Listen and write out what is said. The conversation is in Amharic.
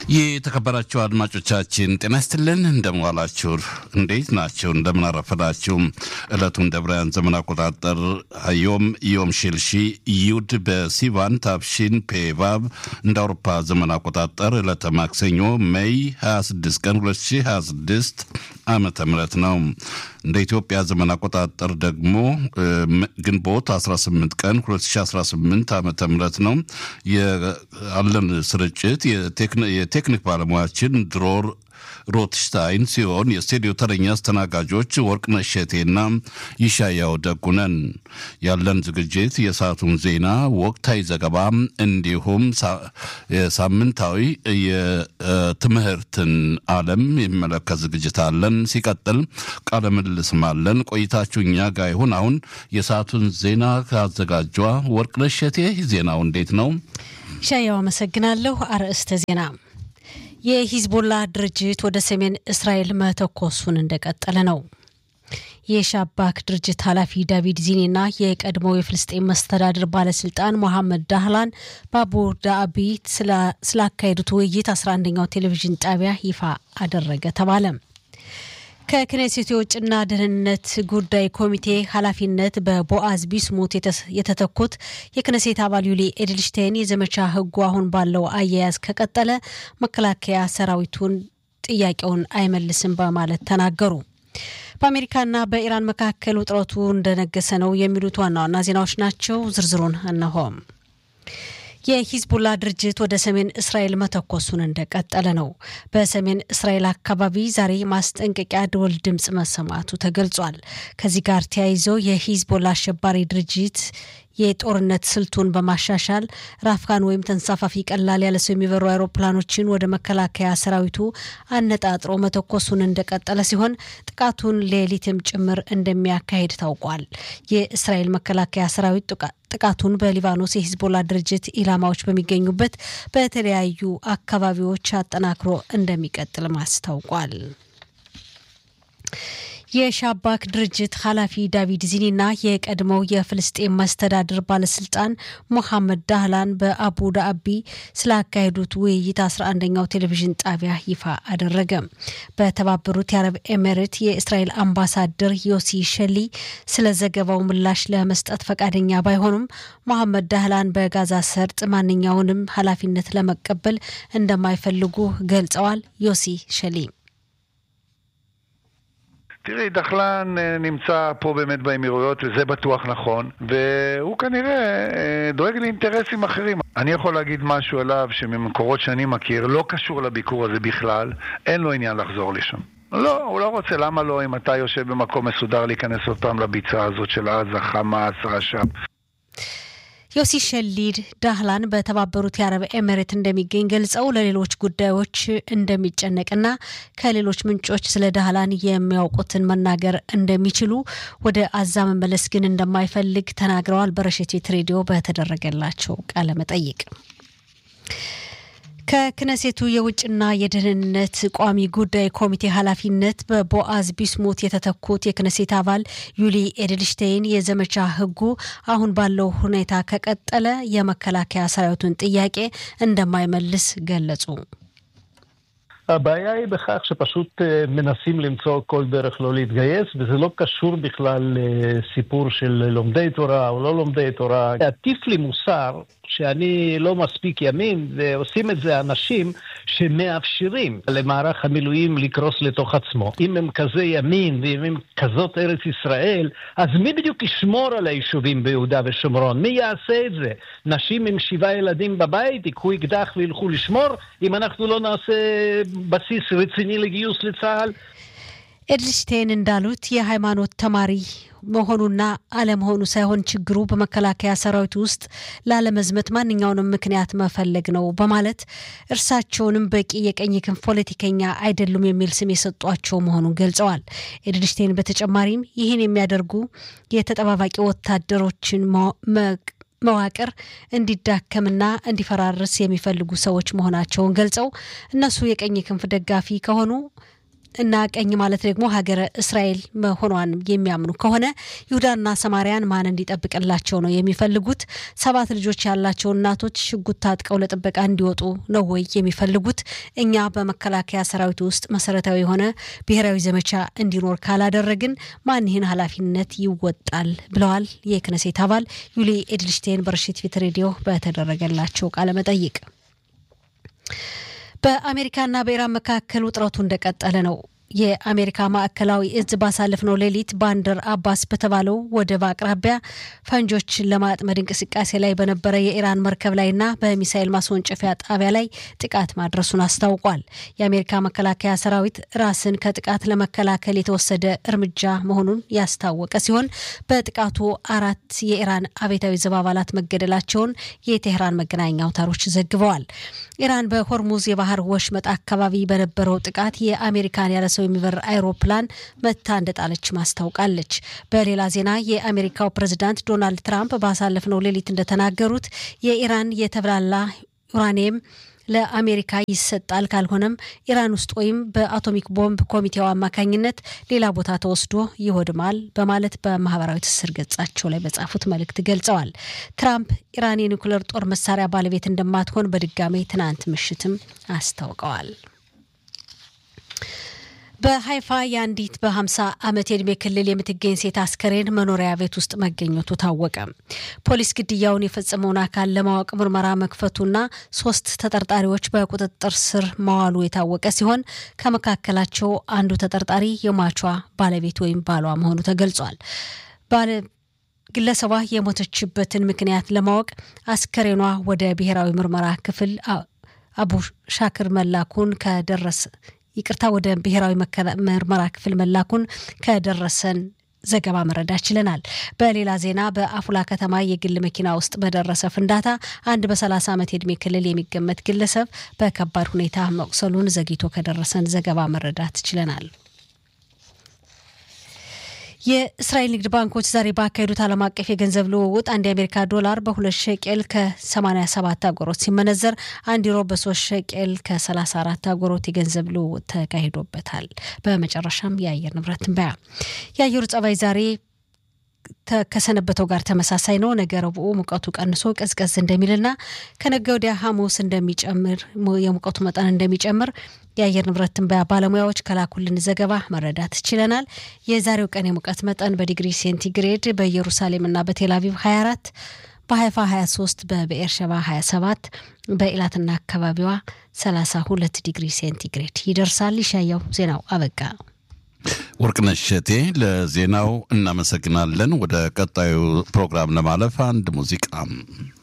የተከበራችሁ አድማጮቻችን ጤና ይስጥልን። እንደምዋላችሁ፣ እንዴት ናቸው? እንደምን አረፈዳችሁ? ዕለቱን ደብራውያን ዘመን አቆጣጠር ዮም ዮም ሽልሺ ዩድ በሲቫን ታብሺን ፔቫብ እንደ አውሮፓ ዘመን አቆጣጠር ዕለተ ማክሰኞ ሜይ 26 ቀን 2026 ዓመተ ምህረት ነው። እንደ ኢትዮጵያ ዘመን አቆጣጠር ደግሞ ግንቦት 18 ቀን 2018 ዓመተ ምህረት ነው። ያለን ስርጭት የቴክኒክ ባለሙያችን ድሮር ሮትሽታይን ሲሆን የስቱዲዮ ተረኛ አስተናጋጆች ወርቅነሽ እሸቴና ይሻያው ደጉነን። ያለን ዝግጅት የሰዓቱን ዜና፣ ወቅታዊ ዘገባ እንዲሁም ሳምንታዊ የትምህርትን ዓለም የሚመለከት ዝግጅት አለን። ሲቀጥል ቃለ ምልልስም አለን። ቆይታችሁ እኛ ጋር ይሁን። አሁን የሰዓቱን ዜና ካዘጋጇ ወርቅነሽ እሸቴ። ዜናው እንዴት ነው? ይሻያው አመሰግናለሁ። አርዕስተ ዜና የሂዝቦላ ድርጅት ወደ ሰሜን እስራኤል መተኮሱን እንደቀጠለ ነው። የሻባክ ድርጅት ኃላፊ ዳቪድ ዚኒና የቀድሞው የፍልስጤን መስተዳድር ባለስልጣን ሞሐመድ ዳህላን በአቡ ዳቢ ስላካሄዱት ውይይት 11ኛው ቴሌቪዥን ጣቢያ ይፋ አደረገ ተባለ። ከክኔሴቱ የውጭና ደህንነት ጉዳይ ኮሚቴ ኃላፊነት በቦአዝ ቢስሙት የተተኩት የክነሴት አባል ዩሊ ኤድልሽቴን የዘመቻ ሕጉ አሁን ባለው አያያዝ ከቀጠለ መከላከያ ሰራዊቱን ጥያቄውን አይመልስም በማለት ተናገሩ። በአሜሪካና በኢራን መካከል ውጥረቱ እንደነገሰ ነው የሚሉት ዋና ዋና ዜናዎች ናቸው። ዝርዝሩን እነሆም። የሂዝቡላ ድርጅት ወደ ሰሜን እስራኤል መተኮሱን እንደቀጠለ ነው። በሰሜን እስራኤል አካባቢ ዛሬ ማስጠንቀቂያ ደወል ድምፅ መሰማቱ ተገልጿል። ከዚህ ጋር ተያይዞ የሂዝቦላ አሸባሪ ድርጅት የጦርነት ስልቱን በማሻሻል ራፍካን ወይም ተንሳፋፊ ቀላል ያለ ሰው የሚበሩ አውሮፕላኖችን ወደ መከላከያ ሰራዊቱ አነጣጥሮ መተኮሱን እንደቀጠለ ሲሆን ጥቃቱን ሌሊትም ጭምር እንደሚያካሄድ ታውቋል። የእስራኤል መከላከያ ሰራዊት ጥቃቱን በሊባኖስ የሂዝቦላ ድርጅት ኢላማዎች በሚገኙበት በተለያዩ አካባቢዎች አጠናክሮ እንደሚቀጥልም አስታውቋል። የሻባክ ድርጅት ኃላፊ ዳቪድ ዚኒና የቀድሞው የፍልስጤን መስተዳድር ባለስልጣን ሞሐመድ ዳህላን በአቡ ዳቢ ስላካሄዱት ውይይት 11ኛው ቴሌቪዥን ጣቢያ ይፋ አደረገ። በተባበሩት የአረብ ኤሜሬት የእስራኤል አምባሳደር ዮሲ ሸሊ ስለ ዘገባው ምላሽ ለመስጠት ፈቃደኛ ባይሆኑም ሞሐመድ ዳህላን በጋዛ ሰርጥ ማንኛውንም ኃላፊነት ለመቀበል እንደማይፈልጉ ገልጸዋል። ዮሲ ሸሊ תראי, דחלן נמצא פה באמת באמירויות, וזה בטוח נכון, והוא כנראה דואג לאינטרסים אחרים. אני יכול להגיד משהו עליו שממקורות שאני מכיר, לא קשור לביקור הזה בכלל, אין לו עניין לחזור לשם. לא, הוא לא רוצה, למה לא, אם אתה יושב במקום מסודר, להיכנס עוד פעם לביצה הזאת של עזה, חמאס, רש"פ. ዮሲ ሸሊድ ዳህላን በተባበሩት የአረብ ኤምሬት እንደሚገኝ ገልጸው ለሌሎች ጉዳዮች እንደሚጨነቅና ከሌሎች ምንጮች ስለ ዳህላን የሚያውቁትን መናገር እንደሚችሉ ወደ አዛ መመለስ ግን እንደማይፈልግ ተናግረዋል። በረሸቴት ሬዲዮ በተደረገላቸው ቃለ መጠይቅ ከክነሴቱ የውጭና የደህንነት ቋሚ ጉዳይ ኮሚቴ ኃላፊነት በቦአዝ ቢስሙት የተተኩት የክነሴት አባል ዩሊ ኤድልሽቴይን የዘመቻ ሕጉ አሁን ባለው ሁኔታ ከቀጠለ የመከላከያ ሰራዊቱን ጥያቄ እንደማይመልስ ገለጹ። הבעיה היא בכך שפשוט מנסים למצוא כל דרך לא להתגייס, וזה לא קשור בכלל לסיפור של לומדי תורה או לא לומדי תורה. להטיף לי מוסר שאני לא מספיק ימין, ועושים את זה אנשים שמאפשרים למערך המילואים לקרוס לתוך עצמו. אם הם כזה ימין ואם הם כזאת ארץ ישראל, אז מי בדיוק ישמור על היישובים ביהודה ושומרון? מי יעשה את זה? נשים עם שבעה ילדים בבית ייקחו אקדח וילכו לשמור? אם אנחנו לא נעשה בסיס רציני לגיוס לצה"ל? ኤድልሽቴን እንዳሉት የሃይማኖት ተማሪ መሆኑና አለመሆኑ ሳይሆን ችግሩ በመከላከያ ሰራዊት ውስጥ ላለመዝመት ማንኛውንም ምክንያት መፈለግ ነው በማለት እርሳቸውንም በቂ የቀኝ ክንፍ ፖለቲከኛ አይደሉም የሚል ስም የሰጧቸው መሆኑን ገልጸዋል። ኤድልሽቴን በተጨማሪም ይህን የሚያደርጉ የተጠባባቂ ወታደሮችን መዋቅር እንዲዳከምና እንዲፈራርስ የሚፈልጉ ሰዎች መሆናቸውን ገልጸው እነሱ የቀኝ ክንፍ ደጋፊ ከሆኑ እና ቀኝ ማለት ደግሞ ሀገረ እስራኤል መሆኗን የሚያምኑ ከሆነ ይሁዳና ሰማሪያን ማን እንዲጠብቅላቸው ነው የሚፈልጉት? ሰባት ልጆች ያላቸው እናቶች ሽጉጥ ታጥቀው ለጥበቃ እንዲወጡ ነው ወይ የሚፈልጉት? እኛ በመከላከያ ሰራዊት ውስጥ መሰረታዊ የሆነ ብሔራዊ ዘመቻ እንዲኖር ካላደረግን ማን ይህን ኃላፊነት ይወጣል? ብለዋል የክነሴት አባል ዩሊ ኤድልሽቴን በርሽት ፊት ሬዲዮ በተደረገላቸው ቃለመጠይቅ። በአሜሪካና በኢራን መካከል ውጥረቱ እንደቀጠለ ነው። የአሜሪካ ማዕከላዊ እዝ ባሳለፍነው ሌሊት ባንደር አባስ በተባለው ወደብ አቅራቢያ ፈንጆችን ለማጥመድ እንቅስቃሴ ላይ በነበረ የኢራን መርከብ ላይና በሚሳኤል ማስወንጨፊያ ጣቢያ ላይ ጥቃት ማድረሱን አስታውቋል። የአሜሪካ መከላከያ ሰራዊት ራስን ከጥቃት ለመከላከል የተወሰደ እርምጃ መሆኑን ያስታወቀ ሲሆን በጥቃቱ አራት የኢራን አብዮታዊ ዘብ አባላት መገደላቸውን የቴህራን መገናኛ አውታሮች ዘግበዋል። ኢራን በሆርሙዝ የባህር ወሽመጥ አካባቢ በነበረው ጥቃት የአሜሪካን ያለ ሰው የሚበር አይሮፕላን መታ እንደጣለች ማስታውቃለች። በሌላ ዜና የአሜሪካው ፕሬዝዳንት ዶናልድ ትራምፕ ባሳለፍነው ሌሊት እንደተናገሩት የኢራን የተብላላ ዩራኒየም ለአሜሪካ ይሰጣል፣ ካልሆነም ኢራን ውስጥ ወይም በአቶሚክ ቦምብ ኮሚቴው አማካኝነት ሌላ ቦታ ተወስዶ ይወድማል በማለት በማህበራዊ ትስስር ገጻቸው ላይ በጻፉት መልእክት ገልጸዋል። ትራምፕ ኢራን የኒውክሌር ጦር መሳሪያ ባለቤት እንደማትሆን በድጋሜ ትናንት ምሽትም አስታውቀዋል። በሀይፋ የአንዲት በ50 ዓመት የዕድሜ ክልል የምትገኝ ሴት አስከሬን መኖሪያ ቤት ውስጥ መገኘቱ ታወቀ። ፖሊስ ግድያውን የፈጸመውን አካል ለማወቅ ምርመራ መክፈቱና ሶስት ተጠርጣሪዎች በቁጥጥር ስር መዋሉ የታወቀ ሲሆን ከመካከላቸው አንዱ ተጠርጣሪ የሟቿ ባለቤት ወይም ባሏ መሆኑ ተገልጿል። ግለሰቧ የሞተችበትን ምክንያት ለማወቅ አስከሬኗ ወደ ብሔራዊ ምርመራ ክፍል አቡ ሻክር መላኩን ከደረሰ ይቅርታ ወደ ብሔራዊ ምርመራ ክፍል መላኩን ከደረሰን ዘገባ መረዳት ችለናል። በሌላ ዜና በአፉላ ከተማ የግል መኪና ውስጥ በደረሰ ፍንዳታ አንድ በ30 ዓመት የዕድሜ ክልል የሚገመት ግለሰብ በከባድ ሁኔታ መቁሰሉን ዘግይቶ ከደረሰን ዘገባ መረዳት ችለናል። የእስራኤል ንግድ ባንኮች ዛሬ ባካሄዱት ዓለም አቀፍ የገንዘብ ልውውጥ አንድ የአሜሪካ ዶላር በሁለት ሸቄል ከ87 አጎሮት ሲመነዘር አንድ ዩሮ በሶስት ሸቄል ከ34 አጎሮት የገንዘብ ልውውጥ ተካሂዶበታል። በመጨረሻም የአየር ንብረት ትንበያ የአየሩ ጸባይ ዛሬ ከሰነበተው ጋር ተመሳሳይ ነው። ነገ ረቡዕ ሙቀቱ ቀንሶ ቀዝቀዝ እንደሚልና ከነገ ወዲያ ሐሙስ እንደሚጨምር የሙቀቱ መጠን እንደሚጨምር የአየር ንብረት ትንበያ ባለሙያዎች ከላኩልን ዘገባ መረዳት ችለናል። የዛሬው ቀን የሙቀት መጠን በዲግሪ ሴንቲግሬድ በኢየሩሳሌምና በቴልአቪቭ 24 በሀይፋ 23 በብኤርሸባ 27 በኢላትና አካባቢዋ 32 ዲግሪ ሴንቲግሬድ ይደርሳል። ይሻያው ዜናው አበቃ። ወርቅነሽ እሸቴ ለዜናው እናመሰግናለን። ወደ ቀጣዩ ፕሮግራም ለማለፍ አንድ ሙዚቃ